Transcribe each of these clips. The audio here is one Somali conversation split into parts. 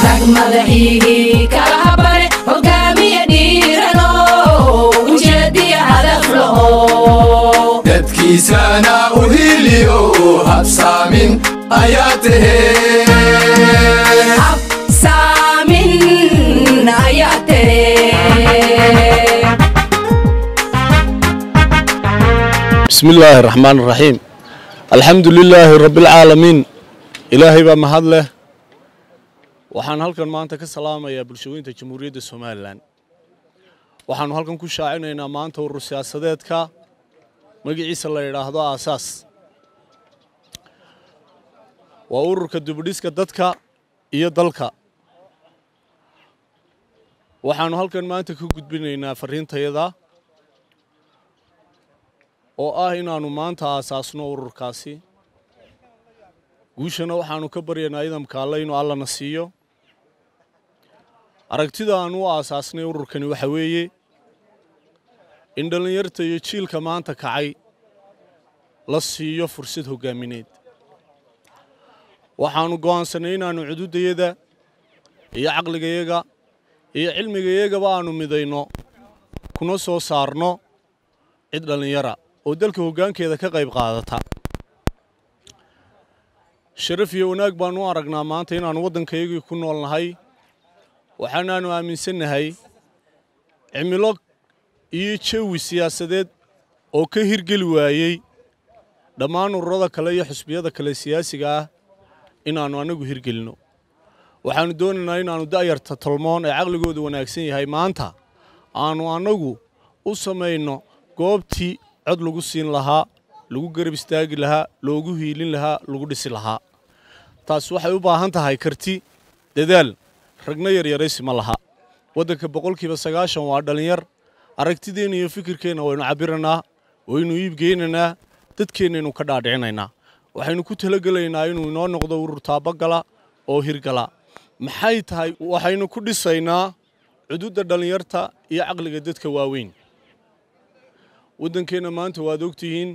rag madaxiigii kala habane hogaamiye dhiirano ujeediya hadaf laho dadkiisana u hiliyo habsaamin ayaa tahee habsaamin ayaa tere بسم الله الرحمن الرحيم الحمد لله رب العالمين إلهي baa mahad leh waxaan halkan maanta ka salaamayaa bulshooyinta jamhuuriyadda somalilan waxaanu halkan ku shaacinaynaa maanta urur siyaasadeedka magaciisa la yidhaahdo aasaas waa ururka dibudhiska dadka iyo dalka waxaanu halkan maanta ka gudbinaynaa fariintayada oo ah inaannu maanta aasaasno ururkaasi guushana waxaannu ka baryaynaa idamka alle inuu allana siiyo aragtida aannu u aasaasnay ururkani waxa weeye in dhallinyarta iyo jiilka maanta kacay la siiyo fursad hoggaamineed waxaannu go'aansanay inaannu cududayada iyo caqligayaga iyo cilmigayagaba aannu midayno kuna soo saarno cid dhallinyara oo dalka hoggaankeeda ka qayb qaadata sharaf iyo wanaag baannu u aragnaa maanta inaannu waddankayagii ku nool nahay waxaanaannu aaminsannahay cimilo iyo jawi siyaasadeed oo ka hirgeli waayey dhammaan ururada kale iyo xusbiyada kale siyaasiga ah inaannu annagu hirgelinno waxaannu doonaynaa inaannu da'yarta tolmoon ee caqligooda wanaagsan yahay maanta aannu annagu u samayno goobtii cod lagu siin lahaa lagu garab istaagi lahaa loogu hiilin lahaa lagu dhisi lahaa taas waxay u baahan tahay karti dadaal ragna yaryaraysi ma laha waddanka boqolkiiba sagaashan waa dhallinyar aragtideenna iyo fikirkeenna waynu cabbiranaa waynu iibgeynaynaa dadkeennaynu ka dhaadhicinaynaa waxaynu ku talagelaynaa inuu inoo noqdo urur taabagala oo hirgala maxay tahay waxaynu ku dhisaynaa cududda dhallinyarta iyo caqliga dadka waaweyn waddankeenna maanta waad ogtihiin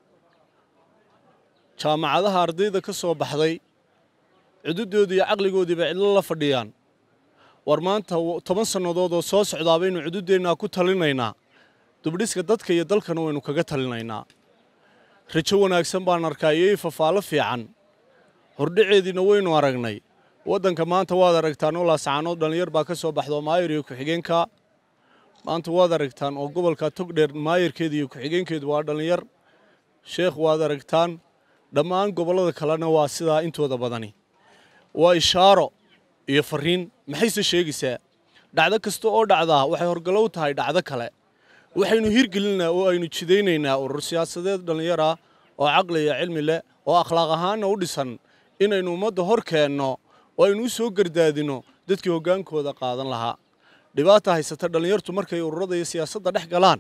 jaamacadaha ardayda ka soo baxday cududoodii iyo caqligoodiiba cidlo la fadhiyaan war maanta toban sannadood oo soo socdaa baynu cududeennaa ku talinaynaa dubdhiska dadka iyo dalkana waynu kaga talinaynaa rajo wanaagsan baan arkaa iyo ifafaalo fiican hordhaceediina waynu aragnay waddanka maanta waad aragtaan oo laasacaanood dhallinyar baa ka soo baxdo maayir iyo ku-xigeenka maanta waad aragtaan oo gobolka togdheer maayarkeeda iyo ku-xigeenkeedu waa dhallinyar sheekh waad aragtaan dhammaan gobollada kalena waa sidaa intooda badani waa ishaaro iyo fariin maxayse sheegaysaa dhacdo kasta oo dhacdaa waxay horgalow tahay dhacdo kale waxaynu hirgelinaa oo aynu jidaynaynaa urur siyaasadeed dhallinyar ah oo caqli iyo cilmi leh oo akhlaaq ahaanna u dhisan inaynu ummadda hor keenno oo aynu u soo gardaadino dadkii hoggaankooda qaadan lahaa dhibaata haysata dhallinyartu markay ururada iyo siyaasadda dhex galaan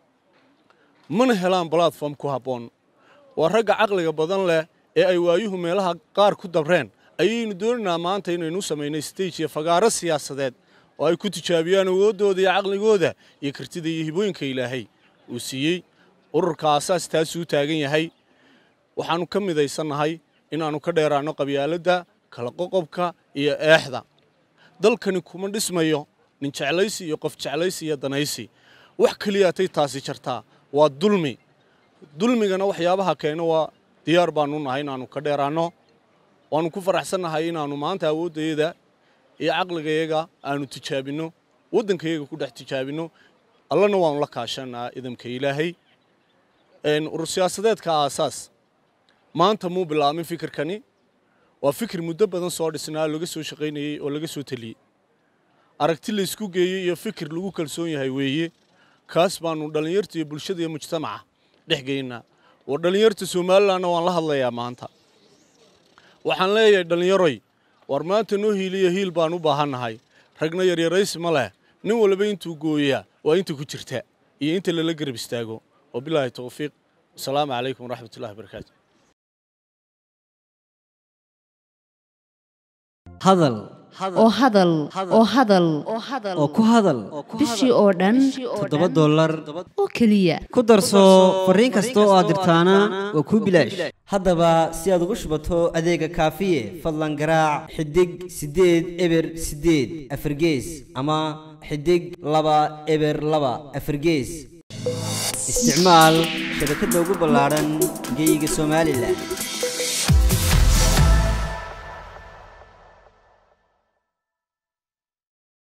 mana helaan balatform ku habboon waa ragga caqliga badan leh ee ay waayuhu meelaha qaar ku dabreen ayaynu doonaynaa maanta inaynu u samaynay stage iyo fagaaro siyaasadeed oo ay ku tijaabiyaan awooddooda iyo caqligooda iyo kartida iyo hibooyinka ilaahay uu siiyey ururka aasaas taasuu taagan yahay waxaannu ka midaysannahay inaannu ka dheeraanno qabyaaladda kala qoqobka iyo eexda dalkani kuma dhismayo nin jeclaysi iyo qof jeclaysi iyo danaysi wax keliyaatay taasi jartaa waa dulmi dulmigana waxyaabaha keena waa diyaar baannu nahay inaannu ka dheeraanno waannu ku faraxsannahay inaannu maanta awooddayada iyo caqligayaga aanu tijaabinno waddankayaga ku dhex tijaabinno allana waannu la kaashanaa idamka ilaahay urur siyaasadeedka aasaas maanta muu bilaabmin fikirkani waa fikir muddo badan soo dhisnaa laga soo shaqaynayey oo laga soo teliyey aragti laysku geeyey iyo fikir lagu kalsoon yahay weeye kaas baannu dhallinyarta iyo bulshada iyo mujtamaca dhex geynaa war dhallinyarta somalilanna waan la hadlayaa maanta waxaan leeyahay dhallinyaroy war maanta noo hiiliyo hiil baan u baahannahay ragna yaryaraysi ma leh nin walba intuu gooyaa waa inta ku jirta iyo inta lala garab istaago wabilaahi towfiiq wasalaamu calaykum waraxmatullahi wabarakaatu hadal oo hadal oo hadal oo ku hadal bishii oo dhan toddoba dollar oo keliya ku darso fariin kasta oo aad dirtaana waa kuu bilaash haddaba si aad ugu shubato adeega kaafiye fadlan garaac xidig siddeed eber siddeed afargees ama xidig laba eber laba afargees isticmaal shabakadda ugu ballaadhan geyga somalilan